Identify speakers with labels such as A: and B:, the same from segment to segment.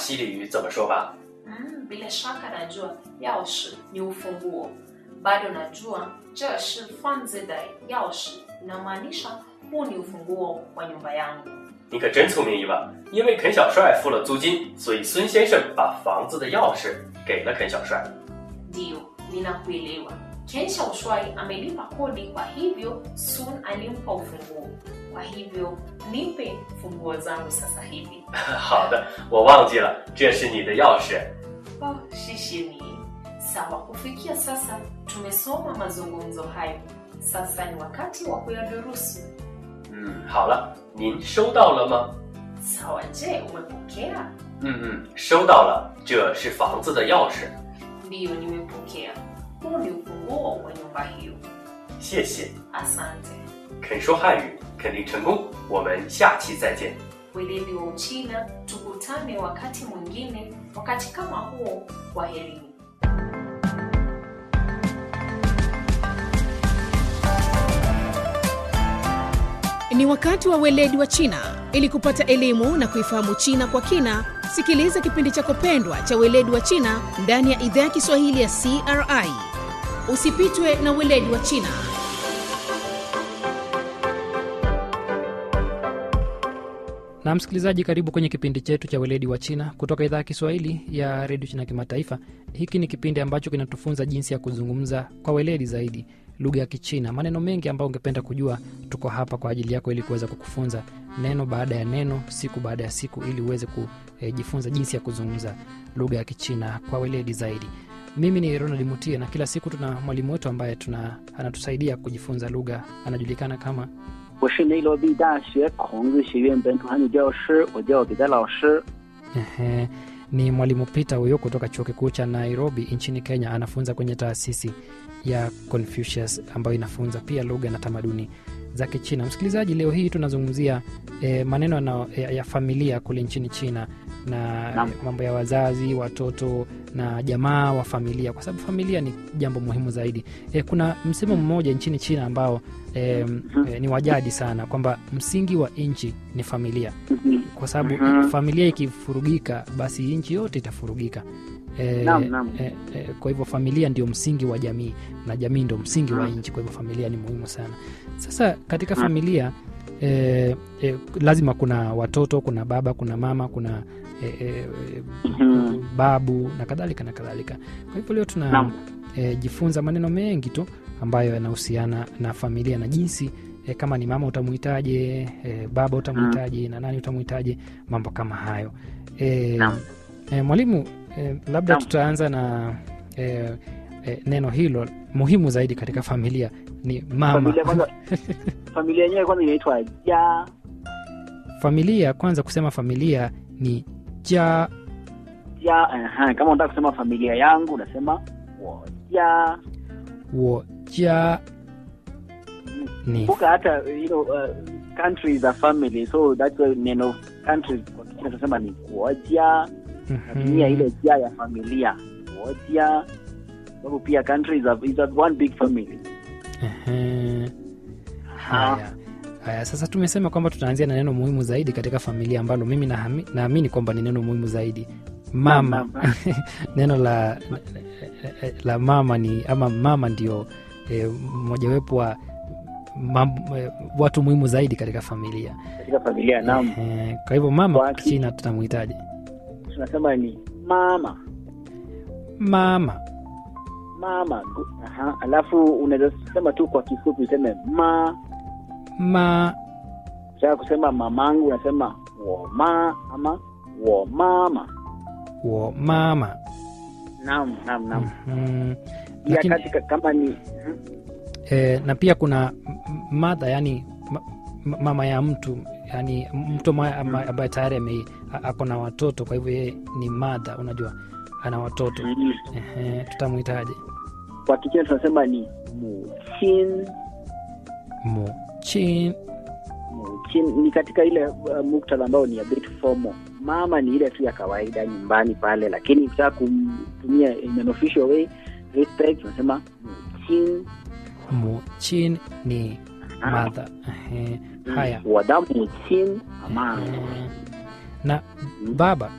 A: 西里语怎么说吧？
B: Mm, bila shaka najua yaoshi ni ufunguo. Bado najua 这是房子的钥匙 inamaanisha huu ni ufunguo wa nyumba yangu.
A: 你可真聪明，伊娃。因为肯小帅付了租金，所以孙先生把房子的钥匙给了肯小帅。
B: Ndiyo, ninakuelewa. Ken Shaoshwai amelipa kodi, kwa hivyo Sun alimpa ufunguo. Kwa hivyo nipe funguo zangu sasa hivi.
A: 好的，我忘记了，这是你的钥匙。
B: Oh, shishini. Sawa, kufikia sasa tumesoma mazungumzo hayo. Sasa ni wakati wa kuyadurusu.
A: 嗯，好了，您收到了吗？
B: Sawa, je, umepokea?
A: 嗯嗯，收到了，这是房子的钥匙，
B: Ndiyo, nimepokea. Huu ni ufunguo wa nyumba hiyo.
A: 谢谢。
B: Asante.
A: 肯说汉语肯定成功，我们下期再见。
B: weledi wa Uchina. Tukutane wakati mwingine, wakati kama huo. Kwaherini.
C: Ni wakati wa weledi wa China. Ili kupata elimu na kuifahamu China kwa kina, sikiliza kipindi chako pendwa cha weledi wa China ndani ya idhaa ya Kiswahili ya CRI. Usipitwe na weledi wa China.
D: na msikilizaji karibu kwenye kipindi chetu cha weledi wa china kutoka idhaa ya kiswahili ya redio china kimataifa hiki ni kipindi ambacho kinatufunza jinsi ya kuzungumza kwa weledi zaidi lugha ya kichina maneno mengi ambayo ungependa kujua tuko hapa kwa ajili yako ili kuweza kukufunza neno baada ya neno siku baada ya siku ili uweze kujifunza jinsi ya kuzungumza lugha ya kichina kwa weledi zaidi mimi ni ronald mutie na kila siku tuna mwalimu wetu ambaye tuna anatusaidia kujifunza lugha anajulikana kama
E: 我是内罗毕大学孔子学院本土汉语教师，我叫彼得老师。
D: Ehe, ni mwalimu Peter huyo kutoka chuo kikuu cha Nairobi nchini Kenya. Anafunza kwenye taasisi ya Confucius ambayo inafunza pia lugha na tamaduni za Kichina. Msikilizaji, leo hii tunazungumzia e, maneno na, ya, ya familia kule nchini China na
E: Naam.
D: mambo ya wazazi, watoto na jamaa wa familia, kwa sababu familia ni jambo muhimu zaidi. E, kuna msemo mmoja nchini China ambao e, e, ni wajadi sana kwamba msingi wa nchi ni familia kwa sababu
E: Mhm.
D: familia ikifurugika basi nchi yote itafurugika e,
E: Naam, naam.
D: e, e, kwa hivyo familia ndio msingi wa jamii na jamii ndio msingi wa
E: Mhm.
D: nchi kwa hivyo familia ni muhimu sana sasa katika familia e, e, lazima kuna watoto kuna baba kuna mama kuna e, e,
E: Mhm.
D: babu na kadhalika na kadhalika kwa hivyo leo tuna
E: Naam.
D: e, jifunza maneno mengi tu ambayo yanahusiana na familia na jinsi e, kama ni mama utamuhitaje e, baba utamuhitaje na nani utamuhitaje mambo kama hayo e,
E: Naam.
D: e, mwalimu e, labda
E: Naam.
D: tutaanza na e, e, neno hilo muhimu zaidi katika familia ni mama
E: Familia kwanza, familia yenyewe kwanza inaitwa ja
D: familia kwanza kusema familia ni ja
E: ja. Aha, kama unataka kusema familia yangu unasema wo ja.
D: wo ja ni
E: Kumbuka hata you know, uh, country is a family so that's why neno country kwa Kichina tunasema ni kuoja natumia ile ja ya familia kuoja sababu pia country is a, is a one big family
D: Ehe. Haya. Haya, sasa tumesema kwamba tutaanzia na neno muhimu zaidi katika familia ambalo mimi nahami- naamini kwamba ni neno muhimu zaidi mama
E: Naam, naam.
D: neno la la mama ni ama mama ndio eh, mojawapo wa mam, eh, watu muhimu zaidi katika familia
E: katika familia naam
D: eh, kwa hivyo mama
E: Kwa
D: kwa kichina tutamuhitaji
E: tunasema ni mama
D: mama
E: mama gu- aha. alafu unaweza sema tu kwa kifupi useme ma
D: ma
E: taka kusema mamangu unasema woma ama wo mama
D: wo mama
E: naam naam naam
D: mm,
E: pia
D: lakini
E: katika kama ni mhm.
D: e, na pia kuna madha yani ma, ma- mama ya mtu yani mtu ama- ama- ambaye tayari ame- a- ako na watoto kwa hivyo yeye ni madha unajua ana watoto
E: Mhm.
D: Ehe, tutamwitaje
E: kwa kichina tunasema ni muchin
D: muchin
E: muchin ni katika ile uh, muktadha ambao ni a bit formal mama ni ile tu ya kawaida nyumbani pale lakini ukitaka kumtumia in an official way respect unasema muchin
D: muchin ni madha Ehe, haya
E: 我的母亲 ama
D: Ehe. na baba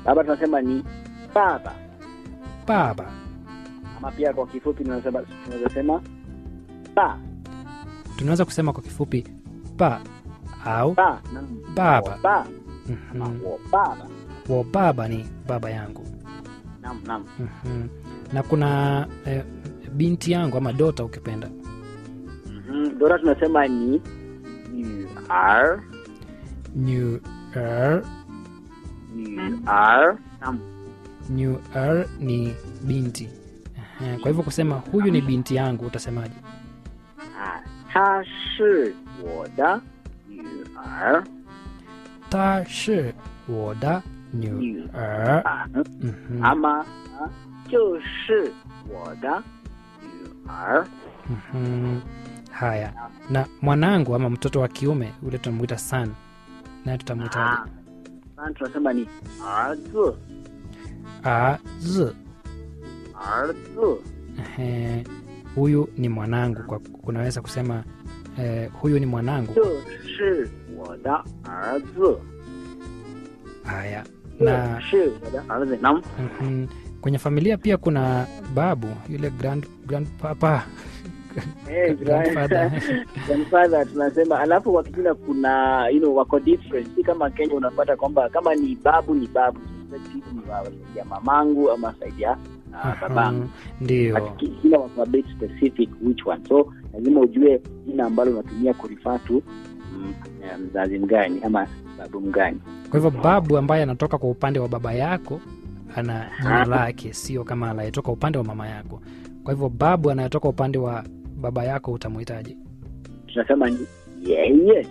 E: baba tunasema ni baba
D: baba
E: ama pia kwa kifupi tunasema tunaweza sema ba
D: tunaweza kusema kwa kifupi ba au
E: ba naam
D: Baba.
E: Wo ba
D: mhm,
E: ama wo baba
D: wo baba ni baba yangu
E: naam naam
D: mhm. na kuna eh, binti yangu ama dota ukipenda
E: Mhm. Dora tunasema ni yu ar
D: new er,
E: yu ar naam
D: new er ni binti Ehe, kwa hivyo kusema huyu ni binti yangu utasemaje
E: ah ta shi wo da yu ar
D: ta shi wo da new
E: yu
D: er
E: ar
D: mhm,
E: ama ah, 就是我的女儿
D: mhm. haya na mwanangu ama mtoto wa kiume ule tunamwita san naye tutamwitaje
E: Ah, sasa tunasema ni 儿子
D: a z
E: 儿子
D: Ehe, huyu ni mwanangu kwa kunaweza kusema eh, huyu ni mwanangu
E: 就是我的儿子
D: haya
E: 这
D: na
E: 是我的儿子 naam
D: mhm, kwenye familia pia kuna babu yule grand, grandpapa
E: Eh,
D: grandfather.
E: grandfather tunasema alafu kwa kijina kuna you know, wako different si kama kenya unapata kwamba kama ni babu ni babu Sisi ni wa saidi ya mamangu ama saidi ya uh, babangu
D: Mhm, ndio
E: But kila wako a bit specific which one so lazima ujue jina ambalo unatumia kurifa tu mm, eh, mzazi mgani ama babu mgani
D: kwa hivyo babu ambaye anatoka kwa upande wa baba yako ana jina lake sio kama anayetoka upande wa mama yako kwa hivyo babu anayetoka upande wa baba yako utamwitaje
E: tunasema ni yeye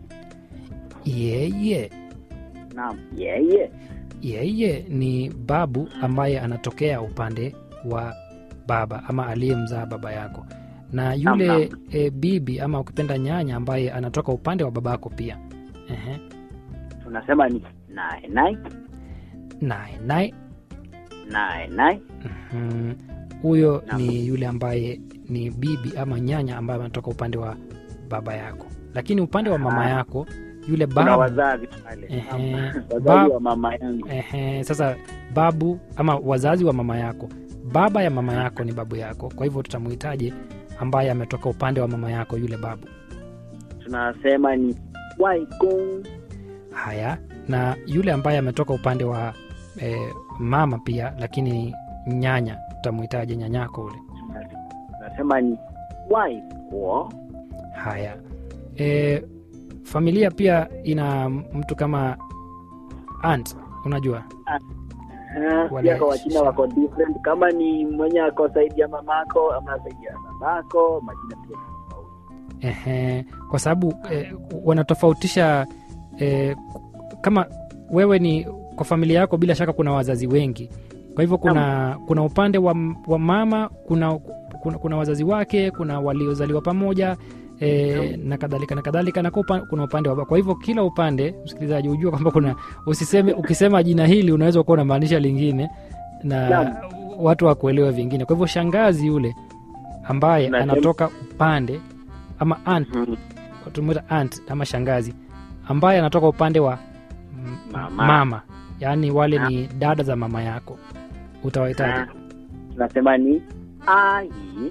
D: yeye
E: naam yeye
D: yeye ni babu ambaye anatokea upande wa baba ama aliyemzaa baba yako na yule
E: Naam,
D: e, bibi ama ukipenda nyanya ambaye anatoka upande wa babako pia Ehe.
E: tunasema ni nae nae
D: naye naye
E: nae nae
D: mhm, huyo
E: Naam.
D: ni yule ambaye ni bibi ama nyanya ambaye anatoka upande wa baba yako lakini upande wa mama
E: Ah.
D: yako yule
E: kuna
D: babu
E: wazazi pale
D: Ehe.
E: Naam.
D: Bab-
E: wazazi wa mama yangu
D: Ehe, sasa babu ama wazazi wa mama yako baba ya mama yako ni babu yako kwa hivyo tutamuhitaji ambaye ametoka upande wa mama yako yule babu
E: tunasema ni waikong
D: haya na yule ambaye ametoka upande wa e, mama pia lakini nyanya tutamuhitaji nyanyako ule
E: tunasema ni waipo
D: haya e, familia pia ina mtu kama aunt unajua Wale-
E: pia kwa wachina wako different kama ni mwenye ako saidi ya mamako ama saidi ya babako majina pia ni tofauti
D: Ehe, kwa sababu eh, wanatofautisha eh, kama wewe ni kwa familia yako bila shaka kuna wazazi wengi kwa hivyo kuna kuna upande wa, wa mama kuna, kuna kuna wazazi wake kuna waliozaliwa pamoja e, na kadhalika na kadhalika na kwa upa- kuna upande wa baba. kwa hivyo kila upande msikilizaji hujua kwamba kuna usiseme ukisema jina hili unaweza kuwa unamaanisha lingine na
E: Naam.
D: watu wakuelewa vingine kwa hivyo shangazi yule ambaye
E: Nasema-
D: anatoka upande ama aunt
E: Mhm.
D: tumuita aunt ama shangazi ambaye anatoka upande wa m-
E: Mama.
D: mama yaani wale
E: Ah.
D: ni dada za mama yako utawahitaji
E: Ah, tunasema ni ai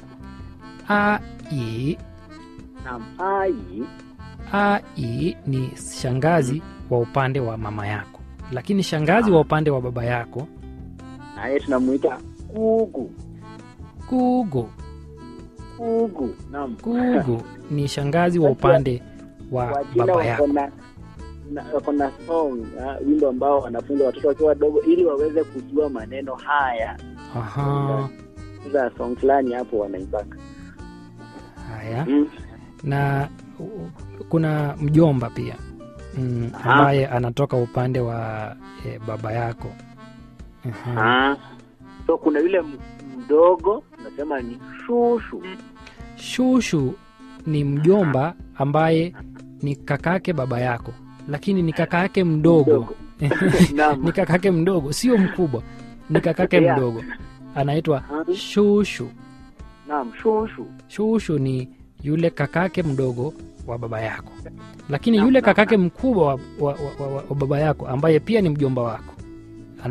D: ai
E: nam ai
D: ai ni shangazi wa upande wa mama yako lakini shangazi wa upande wa baba yako
E: naye tunamuita kugu
D: gugu
E: kugu nam
D: gugu ni shangazi wa upande wa
E: wachina
D: baba
E: wako
D: yako
E: na na- wako na song ah, wimbo ambao wanafunza watoto wakiwa wadogo ili waweze kujua maneno haya
D: Aha,
E: za song fulani hapo wanaimbaka
D: haya
E: mm.
D: na u- kuna mjomba pia mm,
E: Aha.
D: ambaye anatoka upande wa e, baba yako Mhm.
E: ah. so kuna yule m- mdogo unasema ni shushu
D: shushu ni mjomba ambaye ni kakake baba yako lakini ni kakake mdogo
E: Naam.
D: ni kakake mdogo sio mkubwa ni kakake
E: Yeah.
D: mdogo anaitwa
E: Ah.
D: shushu
E: naam shushu
D: shushu ni yule kakake mdogo wa baba yako lakini
E: Naam,
D: yule
E: naam,
D: kakake mkubwa wa, wa, wa, wa, wa baba yako ambaye pia ni mjomba wako